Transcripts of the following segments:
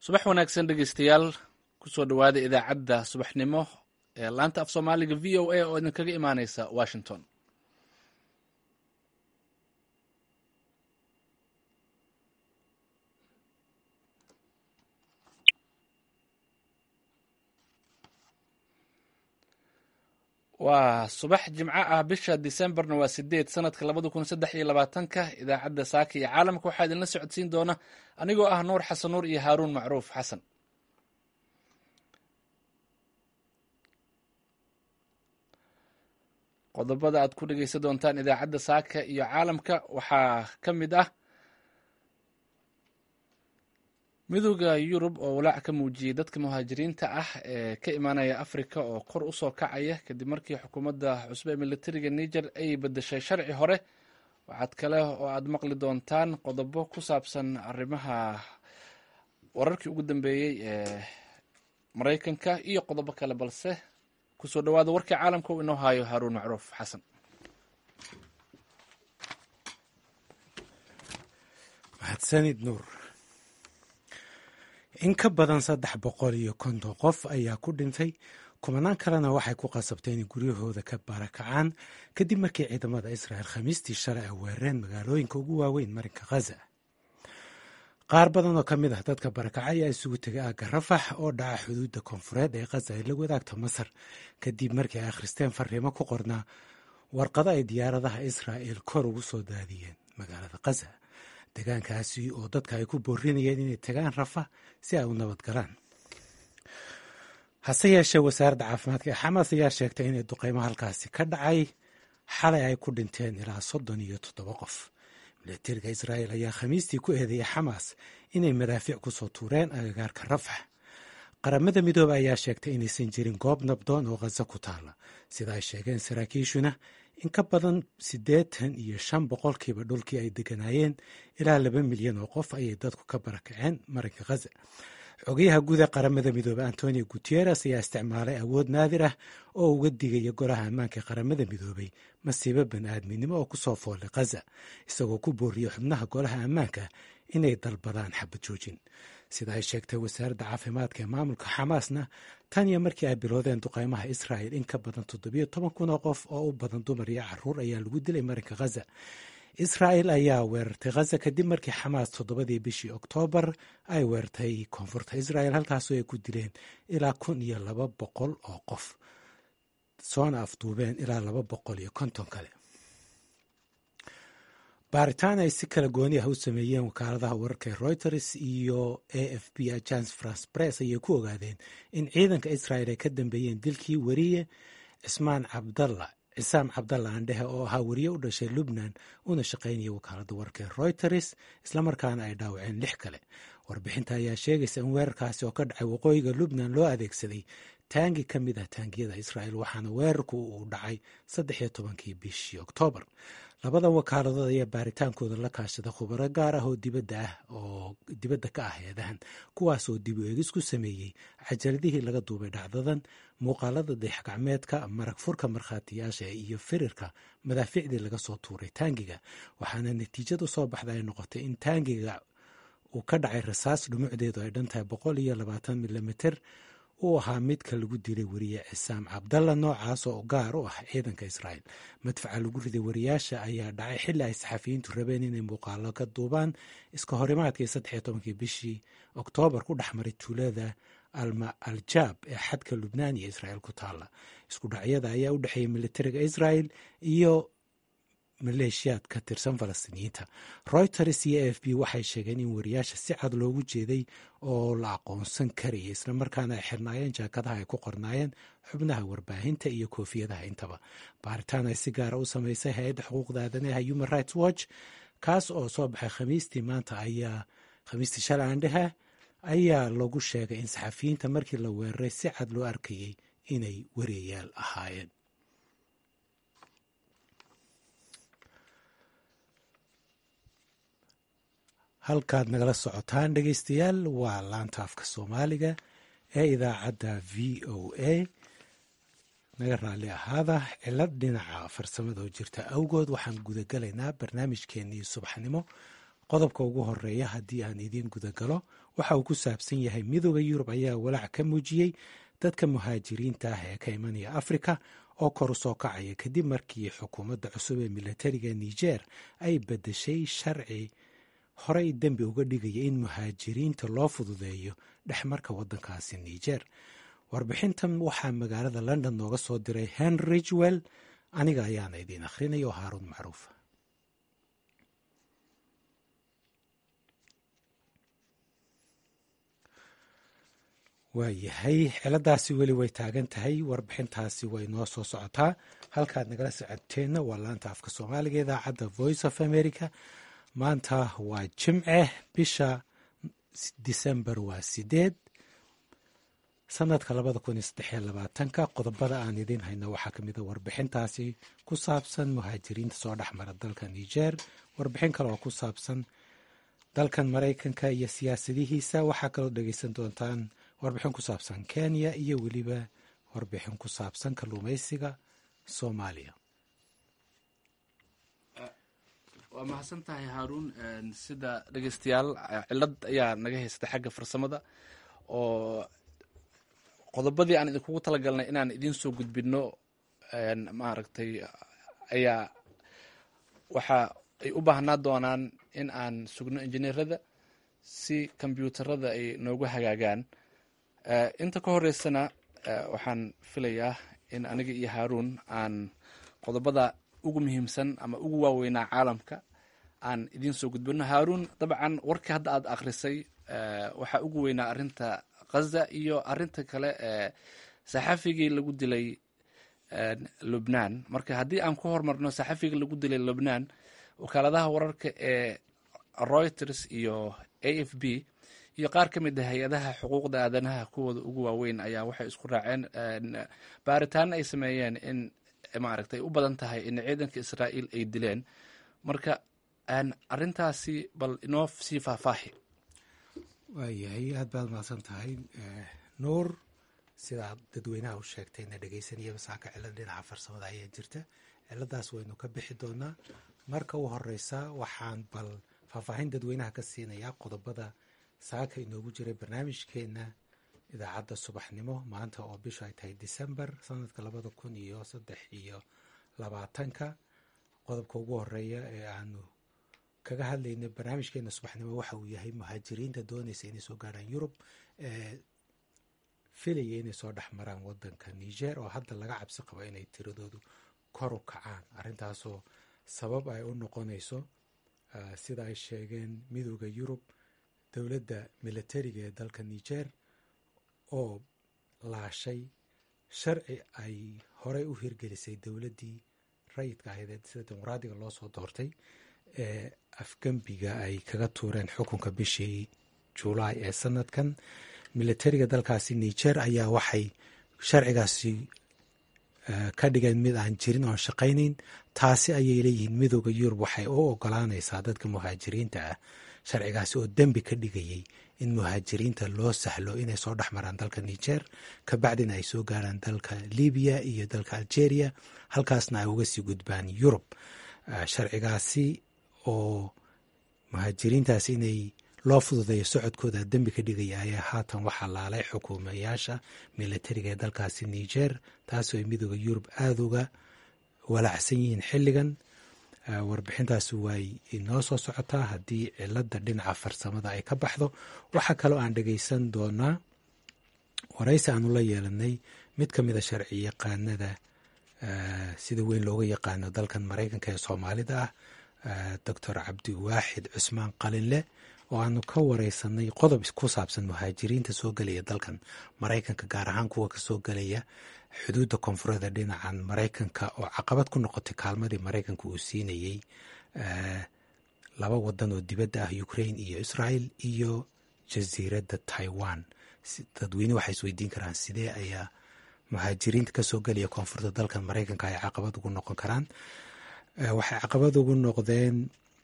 subax wanaagsan dhegeystayaal kusoo dhowaada idaacadda subaxnimo ee laanta af soomaaliga v o a oo idinkaga imaaneysa washington waa subax jimco ah bisha decemberna waa sideed sanadka labada kun saddex iyo labaatanka idaacadda saaka iyo caalamka waxaa idinla socodsiin doona anigoo ah nuur xasan nuur iyo haaruun macruuf xasan qodobada aad ku dhegeysan doontaan idaacadda saaka iyo caalamka waxaa ka mid ah midooda yurub oo walaac ka muujiyey dadka muhaajiriinta ah ee ka imaanaya africa oo kor usoo kacaya kadib markii xukuumadda cusbe ee militariga niger ay bedeshay sharci hore waxaad kale oo aad maqli doontaan qodobo ku saabsan arrimaha wararkii ugu dambeeyey ee maraykanka iyo qodobo kale balse kusoo dhawaada warkii caalamka uu inoo haayo haaruun macruuf xasan mahadsanid nuur in ka badan saddex boqol iyo konton qof ayaa ku dhintay kumanaan kalena waxay ku qasabtay inay guryahooda ka barakacaan kadib markii ciidamada israel khamiistii shalay ay weerareen magaalooyinka ugu waaweyn marinka khaza qaar badan oo ka mid ah dadka barakacay ayaa isugu tegay aagga rafax oo dhaca xuduudda koonfureed ee khaza ay la wadaagta masar kadib markii ay akhristeen fariimo ku qornaa warqado ay diyaaradaha israa'il kor ugu soo daadiyeen magaalada khaza deegaankaasi oo dadka ay ku boorinayeen inay tagaan rafa si ay u nabad galaan hase yeeshee wasaaradda caafimaadka ee xamaas ayaa sheegtay inay duqeymo halkaasi ka dhacay xalay ay ku dhinteen ilaa soddon iyo toddoba qof milatariga israa'il ayaa khamiistii ku eedeeyay xamaas inay madaafiic ku soo tuureen agagaarka rafax qaramada midoobe ayaa sheegtay inaysan jirin goob nabdoon oo khaza ku taalla sida ay sheegeen saraakiishuna in ka badan siddeetan iyo shan boqolkiiba dhulkii ay deganaayeen ilaa laba milyan oo qof ayay dadku ka barakaceen marinka khaza xogayaha guud ee qaramada midoobey antonio guteres ayaa isticmaalay awood naadir ah oo uga digaya golaha ammaanka ee qaramada midoobey masiibo bani-aadminimo oo kusoo foolay khaza isagoo ku booriyey xubnaha golaha ammaanka inay dalbadaan xabad joojin sida ay sheegtay wasaaradda caafimaadka ee maamulka xamaasna tan iyo markii ay bilowdeen duqeymaha israa'il in ka badan toddobiyo toban kun oo qof oo u badan dumar iyo caruur ayaa lagu dilay marinka khaza israa'il ayaa weerartay khaza kadib markii xamaas toddobadii bishii oktoobar ay weerartay koonfurta israa'il halkaasoo ay ku dileen ilaa kun iyo laba boqol oo qof soona afduubeen ilaa laba boqol iyo konton kale baaritaan ay si kala gooni ah u sameeyeen wakaaladaha wararka ee reuters iyo a f b agence france press ayay ku ogaadeen in ciidanka israa'il ay ka dambeeyeen dilkii weriye cismaan cabdalla cisaam cabdalla andhehe oo ahaa weriye u dhashay lubnan una shaqaynaya wakaaladda wararka ee reuters islamarkaana ay dhaawaceen lix kale warbixinta ayaa sheegaysa in weerarkaasi oo ka dhacay waqooyiga lubnan loo adeegsaday taangi ka mid ah taangiyada israa'il waxaana weerarku uu dhacay saddex iyo tobankii bishii oktoobar labadan wakaaladood ayaa baaritaankooda la kaashada khubaro gaar ah oo dibadda ah oo dibadda ka ah eedahan kuwaas oo dib u eegis ku sameeyey cajaladihii laga duubay dhacdadan muuqaalada dayaxgacmeedka marag furka markhaatiyaasha iyo firirka madaafiicdii laga soo tuuray taangiga waxaana natiijadu soo baxda ay noqotay in taangiga uu ka dhacay rasaas dhumucdeedu ay dhan tahay boqol iyo labaatan milimiter uu ahaa midka lagu dilay weriye cisaam cabdalla noocaas oo gaar u ah ciidanka israa'il madfaca lagu riday wariyaasha ayaa dhacay xilli ay saxafiyiintu rabeen inay muuqaalo ka duubaan iska horimaadkii saddexiyo tobankii bishii oktoobar ku dhex maray tuulada alma aljaab ee xadka lubnaan iyo israa'il ku taalla isku dhacyada ayaa u dhexeeyay militariga israa'il iyo maleeshiyaad ka tirsan falastiiniyiinta reuters iyo a f b waxay sheegeen in wariyaasha si cad loogu jeeday oo la aqoonsan karaya islamarkaana ay xirnaayeen jaakadaha ay ku qornaayeen xubnaha warbaahinta iyo koofiyadaha intaba baaritaan ay si gaara u samaysay hay-adda xuquuqda aadanaha human rights watch kaas oo soo baxay khamiistii maanta ayaa khamiistii shalay aandheha ayaa lagu sheegay in saxafiyiinta markii la weeraray si cad loo arkayay inay wariyayaal ahaayeen halkaad nagala socotaan dhegeystayaal waa laanta afka soomaaliga ee idaacadda v o a naga raalli ahaada cilad dhinaca farsamada oo jirta awgood waxaan gudagalaynaa barnaamijkeenii subaxnimo qodobka ugu horeeya haddii aan idiin gudagalo waxa uu ku saabsan yahay midooda yurub ayaa walaac ka muujiyey dadka muhaajiriinta ah ee ka imanaya afrika oo kor u soo kacaya kadib markii xukuumadda cusub ee milatariga niger ay bedeshay sharci horey dembi uga dhigaya in muhaajiriinta loo fududeeyo dhexmarka waddankaasi niger warbixintan waxaa magaalada london nooga soo diray henry ridgwell aniga ayaana idiin akhrinaya oo haaruun macruufa waayahay xiladaasi weli way taagan tahay warbixintaasi way noo soo socotaa halkaad nagala socoteenna waa laanta afka soomaaliga idaacadda voice of america maanta waa jimce bisha disembar waa sideed sanadka labada kun iyo saddexiyo labaatanka qodobada aan idiin hayno waxaa ka mid a warbixintaasi ku saabsan muhaajiriinta soo dhexmara dalka niger warbixin kale oo ku saabsan dalkan maraykanka iyo siyaasadihiisa waxaa kaloo dhegeysan doontaan warbixin ku saabsan kenya iyo weliba warbixin ku saabsan kalluumeysiga soomaaliya waa mahadsan tahay haaruun sida dhegeystayaal cilad ayaa naga haystay xagga farsamada oo qodobadii aan idinkugu talagalnay inaan idiin soo gudbino maaragtay ayaa waxa ay u baahnaa doonaan in aan sugno injineerada si kombyuutarada ay noogu hagaagaan inta ka horeysana waxaan filayaa in aniga iyo haaruun aan qodobada ugu muhiimsan ama ugu waaweynaa caalamka aan idiin soo gudbino haaruun dabcan warkii hadda aad akhrisay waxaa ugu weynaa arinta khaza iyo arinta kale ee saxafigii lagu dilay lubnaan marka haddii aan ku hormarno saxafigii lagu dilay lubnaan wakaaladaha wararka ee reuters iyo a f b iyo qaar ka mid a hay-adaha xuquuqda aadanaha kuwooda ugu waaweyn ayaa waxay isku raaceen baaritaano ay sameeyeen in maaragtay u badan tahay in ciidanka israa'iil ay dileen marka arintaasi bal inoo sii faahfaahi waayahay aad baad mahadsan tahay nuur sidaad dadweynaha u sheegtayna dhegeysanayaba saaka cilad dhinaca farsamada ayaa jirta ciladaas waynu ka bixi doonaa marka u horeysa waxaan bal faahfaahin dadweynaha ka siinayaa qodobada saaka inoogu jiray barnaamijkeena idaacadda subaxnimo maanta oo bishu ay tahay december sanadka labada kun iyo saddex iyo labaatanka qodobka ugu horeeya ee aanu kaga hadlayna barnaamijkeena subaxnimo waxa uu yahay muhaajiriinta doonaysa inay soo gaarhaan yurub ee filaya inay soo dhex maraan wadanka niger oo hadda laga cabsi qabo inay tiradoodu kor u kacaan arrintaasoo sabab ay u noqonayso sida ay sheegeen midooda yurub dowladda milatariga ee dalka niger oo laashay sharci ay horey u hirgelisay dowladdii rayidka ahayd sida dimuqraadiga loo soo doortay ee afgembiga ay kaga tuureen xukunka bishii julaay ee sanadkan milatariga dalkaasi niger ayaa waxay sharcigaasi ka dhigeen mid aan jirin oon shaqaynayn taasi ayay leeyihiin midooda yurub waxay u ogolaanaysaa dadka muhaajiriinta ah sharcigaasi oo dembi ka dhigayay in muhaajiriinta loo sahlo inay soo dhex maraan dalka niger kabacdina ay soo gaaraan dalka libiya iyo dalka algeria halkaasna ay uga sii gudbaan yurub sharcigaasi oo muhaajiriintaasi inay loo fududeeyo socodkooda dembi ka dhigaya ayaa haatan waxaa laalay xukuumayaasha milatariga ee dalkaasi niger taasoo ay midooda yurub aada uga walaacsan yihiin xilligan warbixintaasi way inoo soo socotaa haddii cilada dhinaca farsamada ay ka baxdo waxaa kaloo aan dhegeysan doonaa waraysi aanu la yeelanay mid ka mid a sharci yaqaanada sida weyn looga yaqaano dalkan maraykanka ee soomaalida ah doctor cabdiwaaxid cusmaan qalinle oo aanu ka wareysanay qodob ku saabsan muhaajiriinta soo gelaya dalkan maraykanka gaar ahaan kuwa kasoo gelaya xuduudda koonfureeda dhinacan maraykanka oo caqabad ku noqotay kaalmadii maraykanka uu siinayey laba wadan oo dibadda ah ukraine iyo israel iyo jasiiradda taiwan dadweyne waxay isweydiin karaan sidee ayaa muhaajiriinta kasoo gelaya koonfurta dalkan maraykanka ay caqabad ugu noqon karaan waxay caqabad ugu noqdeen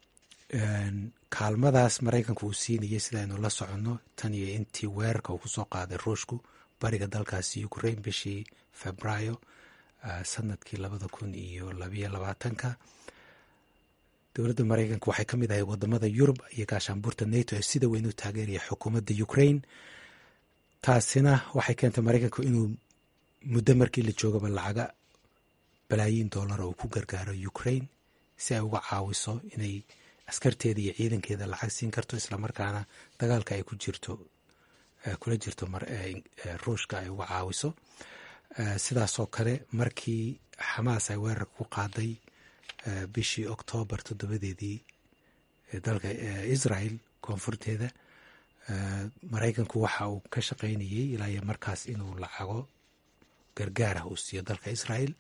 kaalmadaas maraykanka uu siinayay sidaaynu la soconno tan iyo intii weerarka uu kusoo qaaday ruushku bariga dalkaasi ukraine bishii febraayo sanadkii labada kun iyo labayo labaatanka dowladda maraykanka waxay ka mid ahay wadamada yurub iyo gaashaanbuurta nato ee sida weyn u taageeraya xukuumadda ukraine taasina waxay keentay maraykanku inuu muddo markii la joogaba lacaga balaayiin dollar oo ku gargaaro ukraine si ay uga caawiso inay askarteeda iyo ciidankeeda lacag siin karto islamarkaana dagaalka ay ku jirto kula jirto ruushka ay uga caawiso sidaasoo kale markii xamaas ay weerarka ku qaaday bishii oktoobar toddobadeedii dalka israel koonfurteeda maraykanku waxa uu ka shaqaynayey ilaa iyo markaas inuu lacago gargaarah uu siiyo dalka israel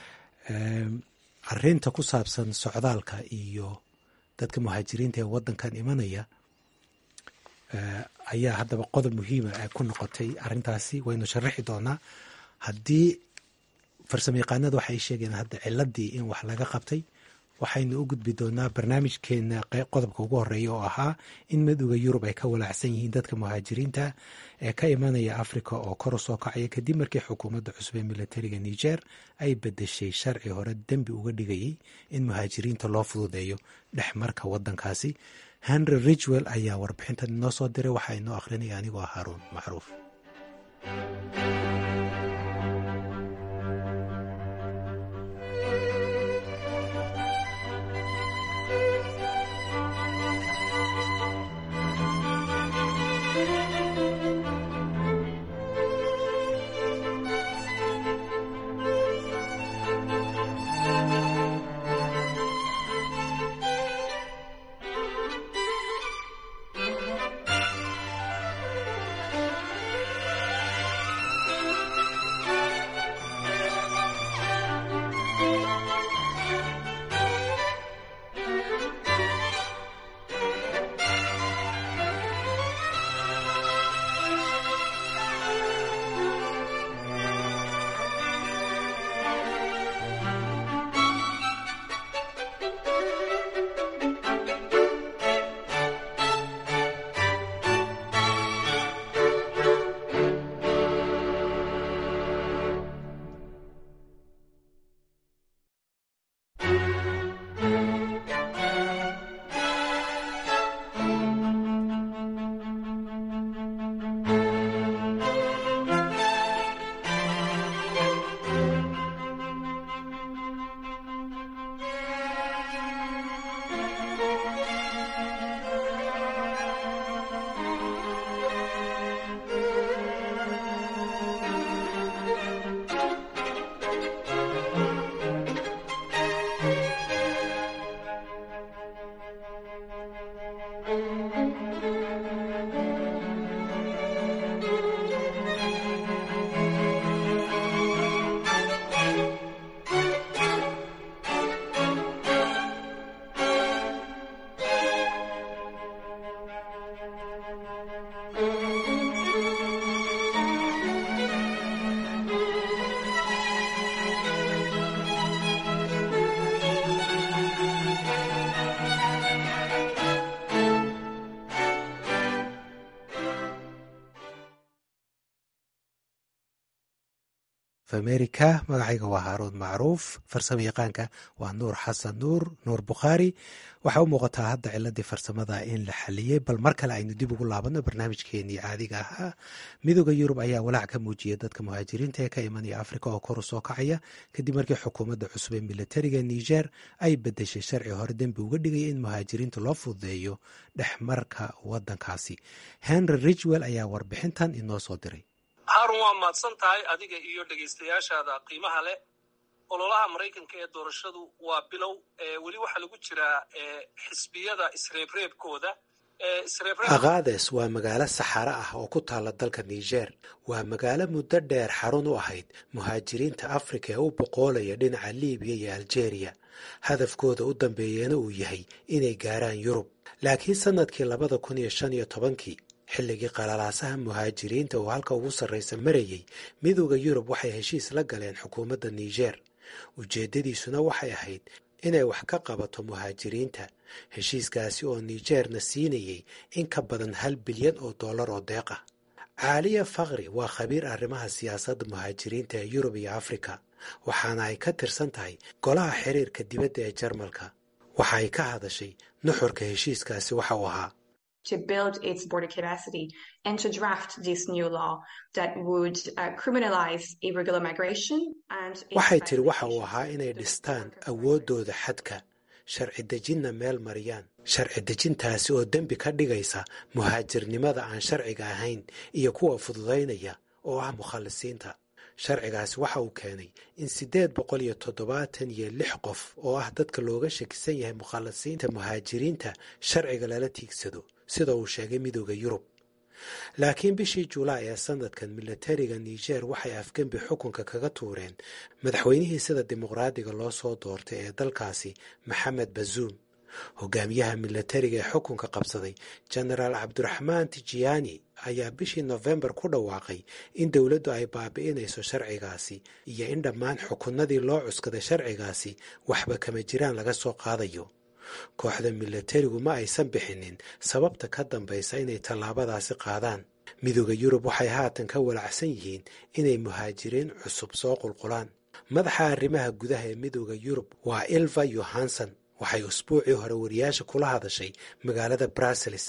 arinta ku saabsan socdaalka iyo dadka muhaajiriinta ee wadankan imanaya ayaa haddaba qodob muhiima ay ku noqotay arintaasi waynu sharaxi doonaa haddii farsamo yaqaanada waxay sheegeen hadda ciladii in wax laga qabtay waxaynu u gudbi doonaa barnaamijkeena qodobka ugu horeeya oo ahaa in madowda yurub ay ka walaacsan yihiin dadka muhaajiriinta ee ka imanaya africa oo kor u soo kacaya kadib markii xukuumadda cusub ee militariga niger ay bedeshay sharci hore dembi uga dhigayay in muhaajiriinta loo fududeeyo dhexmarka wadankaasi henry ridgwell ayaa warbixintan inoo soo diray waxaa inoo akhrinaya anigoo haaruun macruuf america magacayga waa haaruun macruuf farsamo yaqaanka waa nuur xasan nuur nuur bukhaari waxaa u muuqataa hadda ciladii farsamada in la xaliyey bal mar kale aynu dib ugu laabano barnaamijkeenii caadiga ahaa midooda yurub ayaa walaac ka muujiyay dadka muhaajiriinta ee ka imanaya africa oo kor u soo kacaya kadib markii xukuumadda cusub ee militariga niger ay bedeshay sharci hore dembi uga dhigaya in muhaajiriinta loo fududeeyo dhexmarka wadankaasi henry ridgwell ayaa warbixintan inoo soo diray haarun waa mahadsan tahay adiga iyo dhegaystayaashaada qiimaha leh ololaha maraykanka ee doorashadu waa bilow weli waxaa lagu jiraa xisbiyada isreebreebkooda akades waa magaalo saxaro ah oo ku taala dalka niger waa magaalo muddo dheer xarun u ahayd muhaajiriinta afrika ee u boqoolaya dhinaca libiya iyo aljeeriya hadafkooda u dambeeyana uu yahay inay gaaraan yurub laakiin sannadkii labada kun iyo shan iyo tobankii xilligii qalalaasaha muhaajiriinta oo halka ugu sarraysa marayay midooda yurub waxay heshiis la galeen xukuumadda niger ujeeddadiisuna waxay ahayd inay wax ka qabato muhaajiriinta heshiiskaasi oo nigerna siinayay in ka badan hal bilyan oo dollar oo deeq ah caaliya fakri waa khabiir arrimaha siyaasadda muhaajiriinta ee yurub iyo afrika waxaana ay ka tirsan tahay golaha xiriirka dibadda ee jarmalka waxa ay ka hadashay nuxurka heshiiskaasi waxa uu ahaa to build its border capacity and to draft this new law that would uh, criminalize irregular migration and waxay tiri waxa uu ahaa inay dhistaan awooddooda xadka sharci dejinna meel mariyaan sharci dejintaasi oo dembi ka dhigaysa muhaajirnimada aan sharciga ahayn iyo kuwa fududaynaya oo ah mukhalisiinta sharcigaasi waxa uu keenay in siddeed boqol iyo toddobaatan iyo lix qof oo ah dadka looga shakisan yahay mukhalisiinta muhaajiriinta sharciga lala tiigsado sida uu sheegay midooda yurub laakiin bishii julaay ee sanadkan milatariga niger waxay afgembi xukunka kaga tuureen madaxweynihii sida dimuqraadiga loo soo doortay ee dalkaasi maxamed bazuum hogaamiyaha milatariga ee xukunka qabsaday jenaraal cabdiraxmaan tijiyaani ayaa bishii nofembar ku dhawaaqay in dowladdu ay baabi'inayso sharcigaasi iyo in dhammaan xukunnadii loo cuskaday sharcigaasi waxba kama jiraan laga soo qaadayo kooxda milatarigu ma aysan bixinin sababta ka dambaysa inay tallaabadaasi qaadaan midooda yurub waxay haatan ka walacsan yihiin inay muhaajiriin cusub soo qulqulaan madaxa arrimaha gudaha ee midooda yurub waa ilva yohanson waxay usbuucii hore wariyaasha kula hadashay magaalada brussels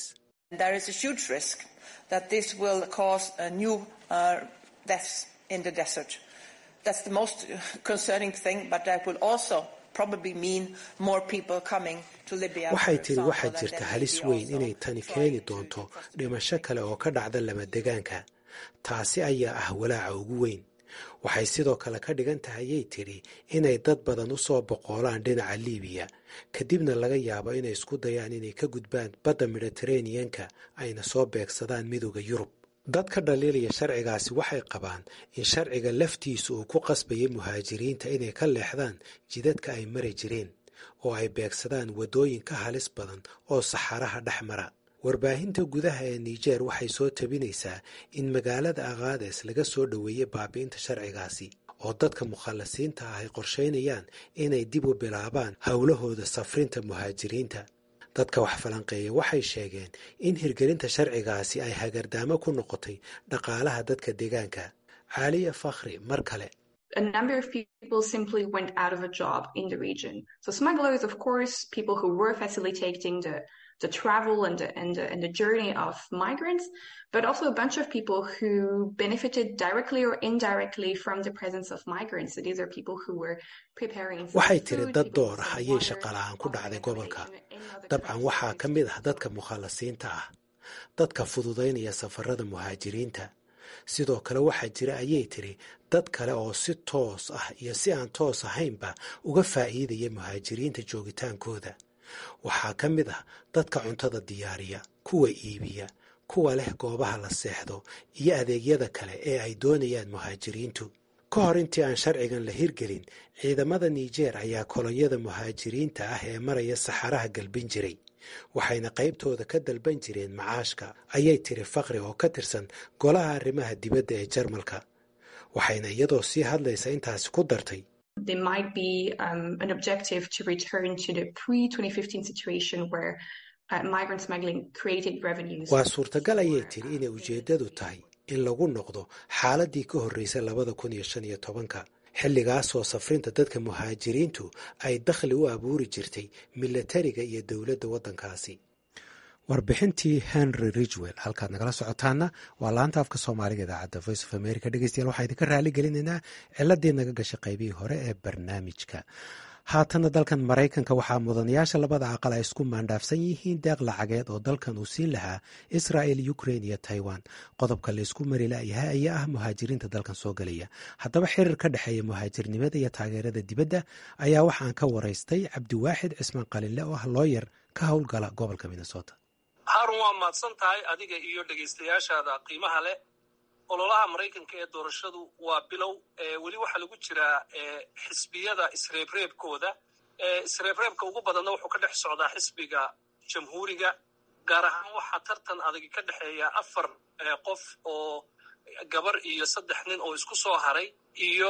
waxay tiri waxaa jirta halis weyn inay tani keeni doonto dhimasho kale oo ka dhacda lamadegaanka taasi ayaa ah walaaca ugu weyn waxay sidoo kale ka dhigan tahay ayay tidhi inay dad badan u soo boqoolaan dhinaca liibiya kadibna laga yaabo inay isku dayaan inay ka gudbaan badda mediteraneanka ayna soo beegsadaan midooda yurub dad ka dhaliilaya sharcigaasi waxay qabaan in sharciga laftiisu uu ku qasbayay muhaajiriinta inay ka leexdaan jidadka ay mari jireen oo ay beegsadaan waddooyin ka halis badan oo saxaraha dhex mara warbaahinta gudaha ee niger waxay soo tabinaysaa in magaalada akhaades laga soo dhoweeyey baabi'inta sharcigaasi oo dadka mukhallasiinta ah ay qorshaynayaan inay dib u bilaabaan howlahooda safrinta muhaajiriinta dadka wax falanqeeya waxay sheegeen in hirgelinta sharcigaasi ay hagardaamo ku noqotay dhaqaalaha dadka deegaanka caaliya fakhri mar kale a number of people simply went out of a job in the region. So smugglers, of course, people who were facilitating the the travel and the, and, the, and the journey of migrants, but also a bunch of people who benefited directly or indirectly from the presence of migrants. So these are people who were preparing waxay tiri dad door ah ayay shaqalahaan ku dhacday gobolka dabcan waxaa ka mid ah dadka mukhallasiinta ah dadka fududaynaya safarada muhaajiriinta sidoo kale waxaa jira ayay tiri dad kale oo si toos ah iyo si aan toos ahaynba uga faa'iidaya muhaajiriinta joogitaankooda waxaa ka mid ah dadka cuntada diyaariya kuwa iibiya kuwa leh goobaha la seexdo iyo adeegyada kale ee ay doonayaan muhaajiriintu ka hor intii aan sharcigan la hirgelin ciidamada niger ayaa kolonyada muhaajiriinta ah ee maraya saxaraha galbin jiray waxayna qaybtooda ka dalban jireen macaashka ayay tiri fakri oo ka tirsan golaha arrimaha dibadda ee jarmalka waxayna iyadoo sii hadlaysa intaasi ku dartay there might be um, an objective to return to the pre-2015 situation where uh, migrant smuggling created revenues. waa suurtagal ayay tiri inay ujeeddadu tahay in lagu noqdo xaaladii ka horreysay labada kun iyo shan iyo tobanka xilligaasoo safrinta dadka muhaajiriintu ay dakhli u abuuri jirtay milatariga iyo dowladda waddankaasi warbixintii henry ridgwell halkaad nagala socotaana waa laanta afka soomaaliga idaacadda voice of america dhegeystayaal waxaa idinka raali gelinaynaa ciladii naga gashay qaybihii hore ee barnaamijka haatana dalkan maraykanka waxaa mudanayaasha labada aqal ay isku maandhaafsan yihiin deeq lacageed oo dalkan uu siin lahaa israel ukrain iyo taiwan qodobka laysku mari layahay ayaa ah muhaajiriinta dalkan soo gelaya haddaba xiriir ka dhexeeya muhaajirnimada iyo taageerada dibadda ayaa waxaan ka waraystay cabdiwaaxid cismaan qalinle oo ah looyar ka howlgala gobolka minnesota haarun waa mahadsan tahay adiga iyo dhegaystayaashaada qiimaha leh ololaha maraykanka ee doorashadu waa bilow weli waxaa lagu jiraa xisbiyada isreebreebkooda isreebreebka ugu badanna wuxuu ka dhex socdaa xisbiga jamhuuriga gaar ahaan waxaa tartan adagi ka dhexeeya afar qof oo gabar iyo saddex nin oo isku soo haray iyo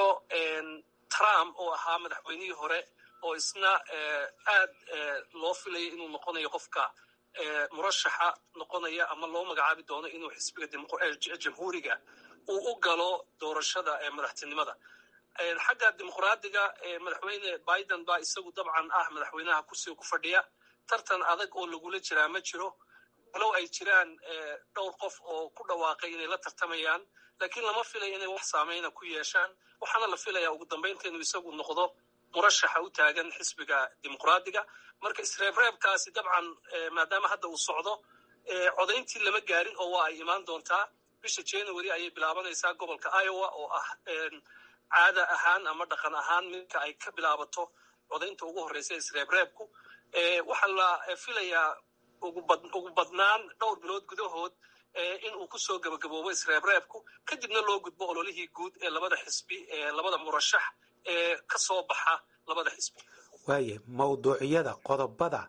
trump oo ahaa madaxweynihii hore oo isna aad loo filayay inuu noqonayo qofka murashaxa noqonaya ama loo magacaabi doono inuu xisbiga jamhuuriga uu u galo doorashada ee madaxtinimada xagga dimuqraadiga madaxweyne biden baa isagu dabcan ah madaxweynaha kursiga ku fadhiya tartan adag oo lagula jiraa ma jiro walow ay jiraan dhowr qof oo ku dhawaaqay inay la tartamayaan laakiin lama filaya inay wax saameyna ku yeeshaan waxaana la filayaa ugu dambaynta inuu isagu noqdo murashaxa u taagan xisbiga dimuqraadiga marka isreebreebkaasi dabcan maadaama hadda uu socdo codayntii lama gaarin oo waa ay imaan doontaa bisha january ayay bilaabanaysaa gobolka iowa oo ah caada ahaan ama dhaqan ahaan midka ay ka bilaabato codaynta ugu horreysa isreebreebku waxaa la filayaa ugu badnaan dhowr bilood gudahood in uu ku soo gebagaboobo isreebreebku kadibna loo gudbo ololihii guud ee labada xisbi ee labada murashax ee ka soo baxa labada xisbi waaye mawduuciyada qodobada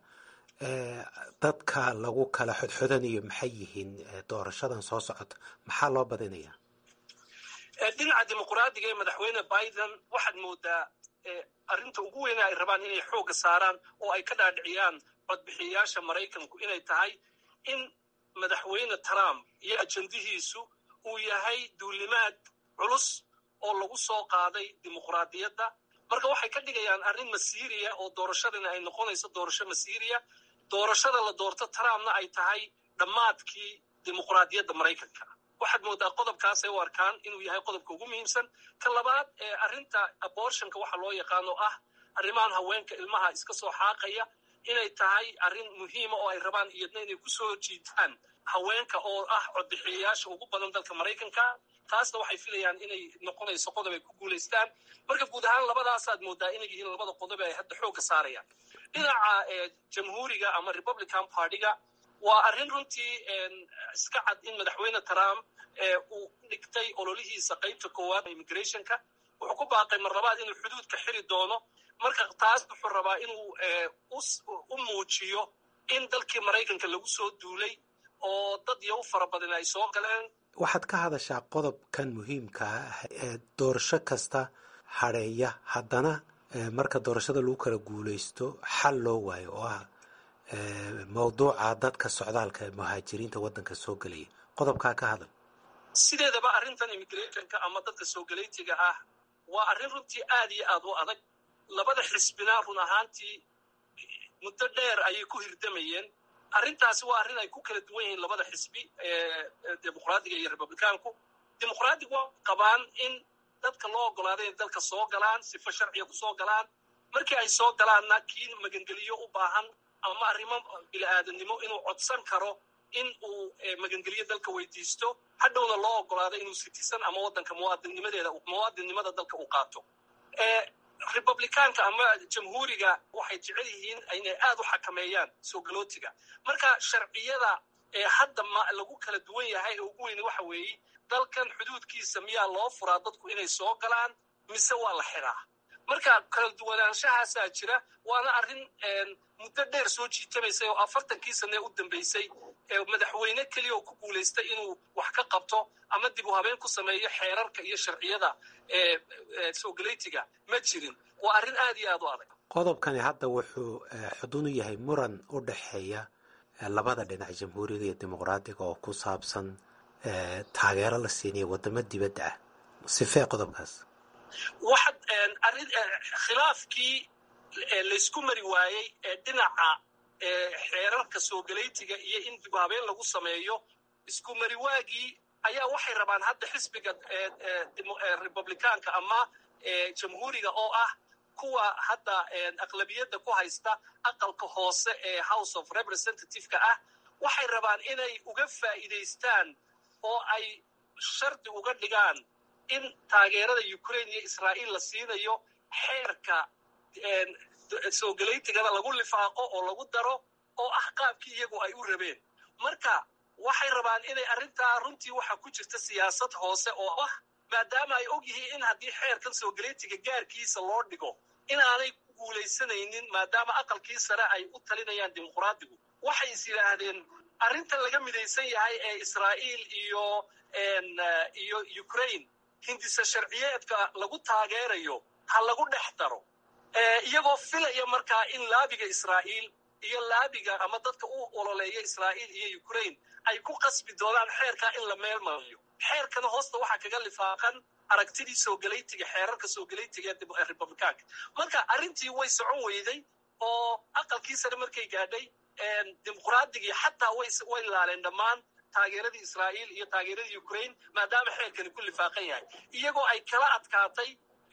dadka lagu kala xodxodanayo maxay yihiin doorashadan soo socota maxaa loo badinayaa dhinaca dimuqraadiga ee madaxweyne biden waxaad moodaa arrinta ugu weyna ay rabaan inay xoogga saaraan oo ay ka dhaadhiciyaan codbixiyayaasha maraykanku inay tahay in madaxweyne trump iyo ajandihiisu uu yahay duulimaad culus oo lagu soo qaaday dimuqraadiyadda marka waxay ka dhigayaan arrin masiiriya oo doorashadana ay noqonayso doorasho masiiriya doorashada la doorto trumpna ay tahay dhammaadkii dimuqraadiyadda maraykanka waxaad moodaa qodobkaasay u arkaan inuu yahay qodobka ugu muhiimsan ka labaad ee arrinta abortionka waxa loo yaqaano ah arrimahan haweenka ilmaha iska soo xaaqaya inay tahay arrin muhiima oo ay rabaan iyadna inay ku soo jiitaan haweenka oo ah codbixiyayaasha ugu badan dalka maraykanka taasna waxay filayaan inay noqonayso qodob ay ku guulaystaan marka guud ahaan labadaasaad moodaa inay yihiin labada qodob ay hadda xoogga saarayaan dhinaca jamhuuriga ama republican partyga waa arrin runtii iska cad in madaxweyne trump uu dhigtay ololihiisa qaybta koowaad immigrationka wuxuu ku baaqay mar labaad inuu xuduudka xiri doono marka taas wuxuu rabaa inuu u muujiyo in dalkii maraykanka lagu soo duulay oo dad iyo u fara badan ay soo galeen waxaad ka hadashaa qodobkan muhiimka ah ee doorasho kasta hadheeya haddana marka doorashada lagu kala guulaysto xal loo waayo oo ah mawduuca dadka socdaalka ee muhaajiriinta waddanka soo gelaya qodobkaa ka hadal sideedaba arrintan immigrationka ama dadka soo galaytiga ah waa arrin runtii aad iyo aad u adag labada xisbina run ahaantii muddo dheer ayay ku hirdamayeen arrintaasi waa arrin ay ku kala duwan yihiin labada xisbi dimuqraadiga iyo republicaanku dimuqraadigu waa qabaan in dadka loo ogolaaday inay dalka soo galaan sifo sharciga ku soo galaan markii ay soo galaanna kii magangeliyo u baahan ama arrimo bili-aadamnimo inuu codsan karo in uu magangeliyo dalka weydiisto hadhowna loo ogolaado inuu sitisan ama waddanka muwaadinnimadeeda muwaadinnimada dalka uu qaato republicaanka ama jamhuuriga waxay jecel yihiin inay aad u xakameeyaan soo galootiga marka sharciyada hadda ma lagu kala duwan yahay ee ugu weyne waxa weeye dalkan xuduudkiisa miyaa loo furaa dadku inay soo galaan mise waa la xiraa marka kala duwanaanshahaasaa jira waana arrin muddo dheer soo jiitamaysay oo afartankii sanee u dambeysay madaxweyne keliya oo ku guulaystay inuu wax ka qabto ama dib u habeen ku sameeyo xeerarka iyo sharciyada soo galaytiga ma jirin waa arrin aad iyo aad u adag qodobkani hadda wuxuu xudun u yahay muran u dhexeeya labada dhinac jamhuuriga iyo dimuqraadiga oo ku saabsan taageero la siinayo waddamo dibadda ah sifee qodobkaas waxaad arrin khilaafkii laysku mari waayey ee dhinaca xeerarka soo galaytiga iyo in dib habeen lagu sameeyo isku mari waagii ayaa waxay rabaan hadda xisbiga republicaanka ama jamhuuriga oo ah kuwa hadda aqlabiyadda ku haysta aqalka hoose ee house of representative-ka ah waxay rabaan inay uga faa'iidaystaan oo ay shardi uga dhigaan in taageerada ukraine iyo israa'iil la siinayo xeerka soo galaytigada lagu lifaaqo oo lagu daro oo ah qaabkii iyagu ay u rabeen marka waxay rabaan inay arrintaa runtii waxa ku jirta siyaasad hoose oo ah maadaama ay og yihiin in haddii xeerkan soo galaytiga gaarkiisa loo dhigo in aanay ku guulaysanaynin maadaama aqalkii sare ay u talinayaan dimuqraadigu waxay is yidhaahdeen arrintan laga midaysan yahay ee israa'iil iyo iyo ukraine hindisa sharciyeedka lagu taageerayo ha lagu dhex daro iyagoo filaya markaa in laabiga israa'iil iyo laabiga ama dadka u ololeeya israa'iil iyo ukraine ay ku qasbi doonaan xeerkaa in la meel mariyo xeerkana hoosta waxaa kaga lifaaqan aragtidii soogalaytiga xeerarka soogalaytiga ee republicaanka marka arrintii way socon weyday oo aqalkii sare markay gaadhay dimuqraaddigii xataa way laaleen dhammaan taageeradii israa'iil iyo taageeradii ukraine maadaama xeerkani ku lifaaqan yahay iyagoo ay kala adkaatay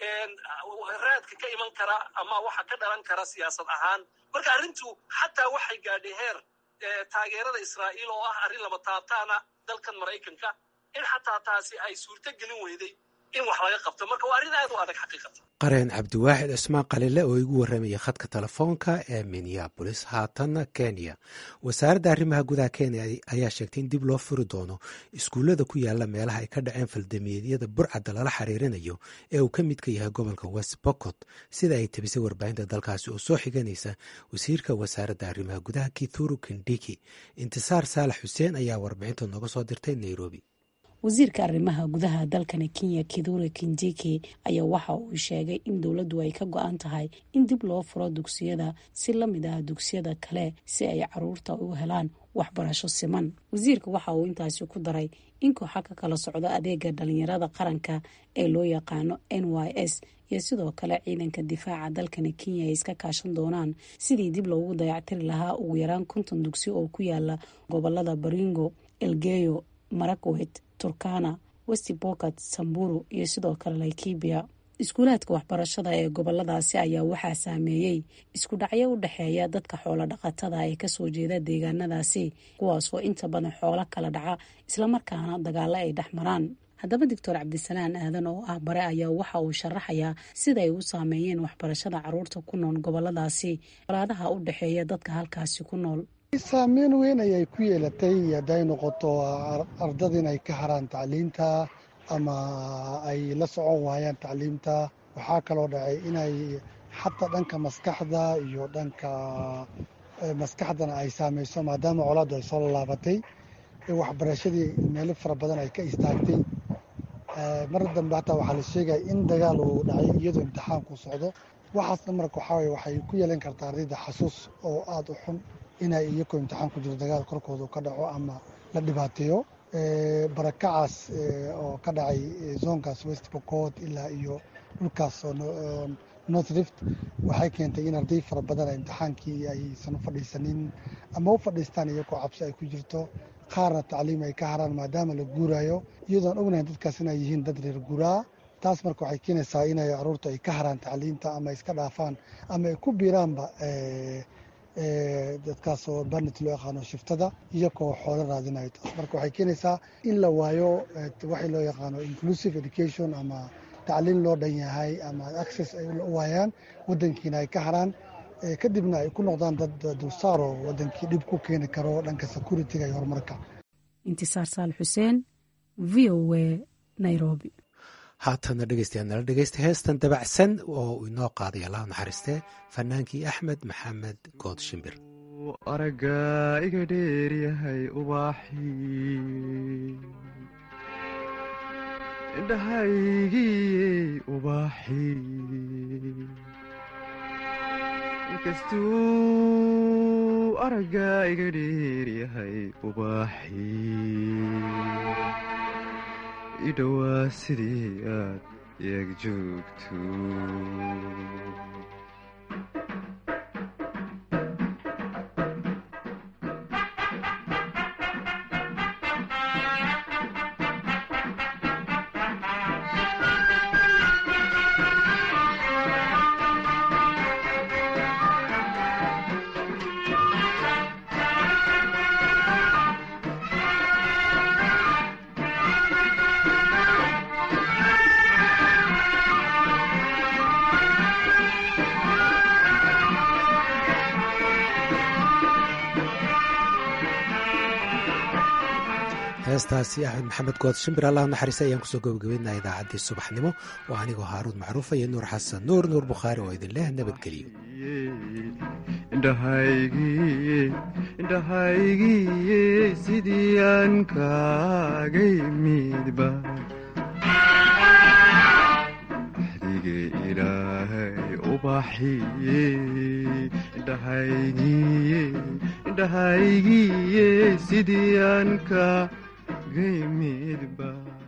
raadka ka iman kara ama waxa ka dhalan kara siyaasad ahaan marka arrintu xataa waxay gaadhay heer taageerada israa'iil oo ah arrin lama taabtaana dalkan maraykanka in xataa taasi ay suurto gelin weyday in wax laga qabto marka waa arrin aad u adag xaqiiqatan qareen cabdiwaaxid cismaan qalile oo igu warramaya khadka telefoonka ee minneabolis haatanna kenya wasaaradda arrimaha gudaha kenya ayaa sheegtay in dib loo furi doono iskuullada ku yaala meelaha ay ka dhaceen faldamiyeedyada burcadda lala xiriirinayo ee uu ka midka yahay gobolka west bokot sida ay tabisay warbaahinta dalkaasi oo soo xiganaysa wasiirka wasaaradda arrimaha gudaha kithuru kindiki intisaar saalax xuseen ayaa warbixinta nooga soo dirtay nairobi wasiirka arrimaha gudaha dalkani kenya kidure kindiki ayaa waxa uu sheegay in dowladdu ay ka go-an tahay in dib loo furo dugsiyada si la mid ah dugsiyada kale si ay caruurta u helaan waxbarasho siman wasiirka waxa uu intaasi ku daray in kooxa ka kala socdo adeega dhalinyarada qaranka ee loo yaqaano n y s iyo sidoo kale ciidanka difaaca dalkani kenya ay iska kaashan doonaan sidii dib loogu dayactiri lahaa ugu yaraan konton dugsi oo ku yaala gobolada baringo elgeyo marakwet turkana westi bokat samburu iyo sidoo kale laikibia iskuulaadka waxbarashada ee goboladaasi ayaa waxaa saameeyey isku dhacyo u dhexeeya dadka xoolo dhaqatada ee kasoo jeeda deegaanadaasi kuwaasoo inta badan xoolo kala dhaca islamarkaana dagaalo ay dhex maraan haddaba doctor cabdisalaan aadan oo ah bare ayaa waxa uu sharaxayaa sida ay u saameeyeen waxbarashada caruurta ku nool goboladaasi walaadaha u dhexeeya dadka halkaasi ku nool saameyn weyn ayay ku yeelatay hadday noqoto ardada inay ka haraan tacliinta ama ay la socon waayaan tacliimta waxaa kaloo dhacay inay xataa dhanka maskaxda iyo dhanka maskaxdana ay saameyso maadaama colaaddu ay soo laalaabatay waxbarashadii meelo fara badan ay ka istaagtay mar dambe hataa waxaa la sheegaya in dagaal uu dhacay iyadoo imtixaanku socdo waxaasna marka waxaa waxay ku yeelan kartaa ardayda xasuus oo aada u xun inay iyakoo imtixaan ku jiro dagaal korkooda ka dhaco ama la dhibaateeyo barakacaas oo ka dhacay zoonkaas west bocot ilaa iyo dhulkaas oo north rift waxay keentay in arday fara badan imtixaankii aysan u fadhiisanin ama u fadhiistaan iyakoo cabsi ay ku jirto qaarna tacliim ay ka haraan maadaama la guuraayo iyadoon ognahay dadkaas inay yihiin dad reer guuraa taas marka waxay keenaysaa inay caruurta ay ka haraan tacliimta ama iska dhaafaan ama ay ku biiraanba dadkaas oo barnet loo yaqaano shiftada iyakoo xoolo raadinayo taas marka waxay keenaysaa in la waayo waxay loo yaqaano inclusive education ama tacliin loo dhan yahay ama access ay u waayaan wadankiina ay ka haraan kadibna ay ku noqdaan dad dulsaaro wadankii dhib ku keeni karo dhanka security-ga iyo horumarka intisaar saal xuseen v o a nairobi haatana dhegeystayaal nala dhegeysta heestan dabacsan oo inoo qaaday allah naxariistee fanaankii axmed maxamed good shimbir aragga iga dheeryahay ubaaxii indhahaygii ubaaxii inkastuu aragga iga dheeryahay ubaaxii idhowaa sidii aad eeg joogto heestaasi axmed maxamed good shimbir allah naxariista ayaan kusoo gabagabeynaa idaacaddii subaxnimo oo anigoo haaruun macruufa iyo nuur xasan nuur nuur bukhaari oo idin leh nabadgeliyo indhahaygiye sidii aan kaagay midba dige ilaahay ubaxiye dhahaygiye dhahaygiye sidii aan ka gaymidba